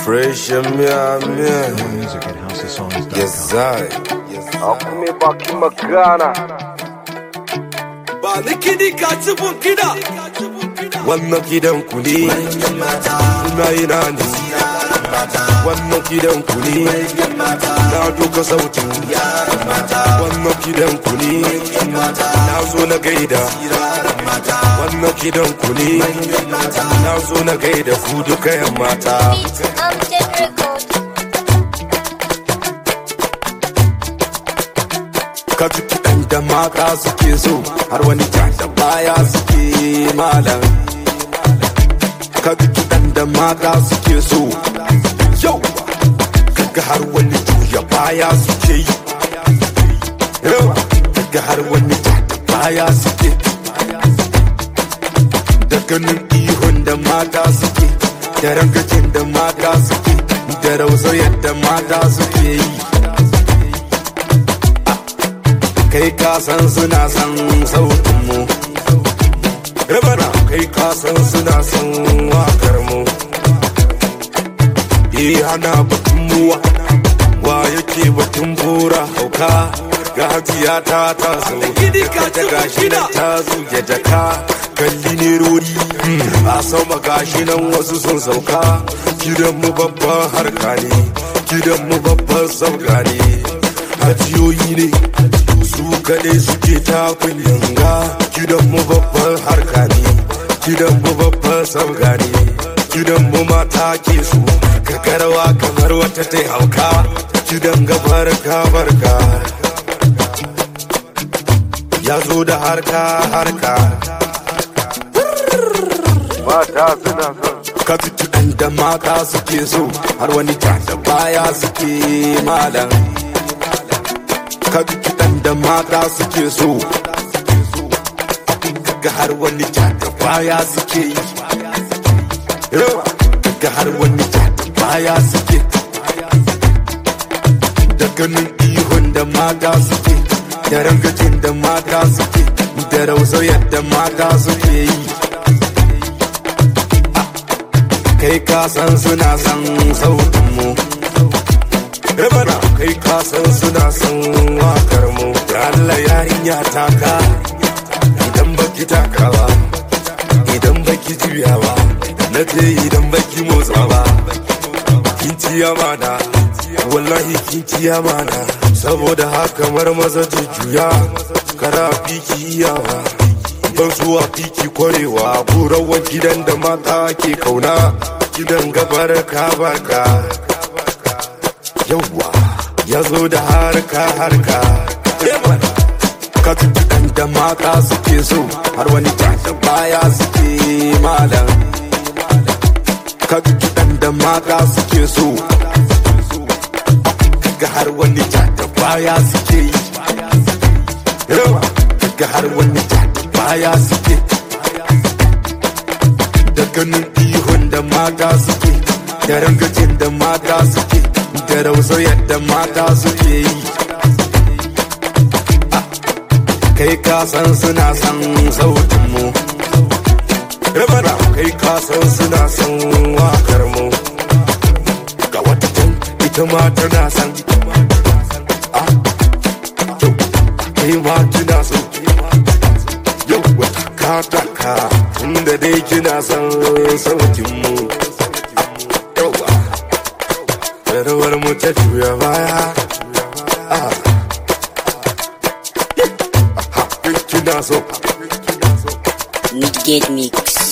Fresh and meow meow. Music at housesongs.com. Yes, I. Akume baki magana. Ba ni kiɗi ka ci bun kiɗa. Wannan gidan ku ne. Ina ina ne. Wannan gidan ku ne. Na doka sautin. Wannan gidan ku ne. Na zo na gaida. Wannan gidan ku ne. Na zo na gaida ku duka yan mata. Beats Amjad Record. ka ji kiɗan da mata suke so har wani ja da baya suke malam ka ji kiɗan da mata suke so yau kaga har wani juya baya suke yi yau kaga har wani ja da baya suke da ganin ihun da mata suke da rangajin da mata suke da rausayar da mata suke yi kai ka san suna san sautin mu rabana kai ka san suna san wakar mu eh ana batun muwa wa yake batun bura hauka ga hajiya ta ta so ta gashi nan ta zuge jaka kalli ne rori a sama gashi nan wasu sun sauka gidan mu babban harka ne gidan mu babban sauka ne hajiyoyi ne su kaɗai suke takun yanga gidan mu babban harka ne gidan mu babban sauka ne gidan mu mata ke su karkarwa kamar wata ta hauka gidan gabar barka ya zo da harka harka Mata suna son. ka ji kiɗan da mata suke so har wani ja da baya suke malam ka ji kiɗan da mata suke so kaga har wani ja da baya suke yi yawa kaga har wani ja da baya suke da ganin ihun da mata suke da rangajin da mata suke da rausayar da mata suke yi kai ka san suna san sautin mu Rabana kai ka san suna san wakar mu da Allah yarinya taka idan baki takawa idan baki juyawa na ce idan baki motsawa kin ci amana wallahi kin ci amana saboda haka mar maza juya kara fiki iyawa ban zuwa fiki kwarewa burawan gidan da mata ke kauna gidan gabar ka barka yawwa ya zo da harka harka ka ji kiɗan da mata suke so har wani ja da baya suke malam ka ji kiɗan da mata suke so kaga har wani ja da baya suke yi yawa kaga har wani ja da baya suke da ganin ihun da mata suke da rangajin da mata suke da rausayar da mata suke yi kai ka san suna san sautin mu rabana kai ka san suna san wakar mu ga wata can ita ma tana san a to kai ma kina so yau wata ka taka inda dai kina san sautin mu yawa rawar mu ta juya baya ah ha kina so Midgate Mix.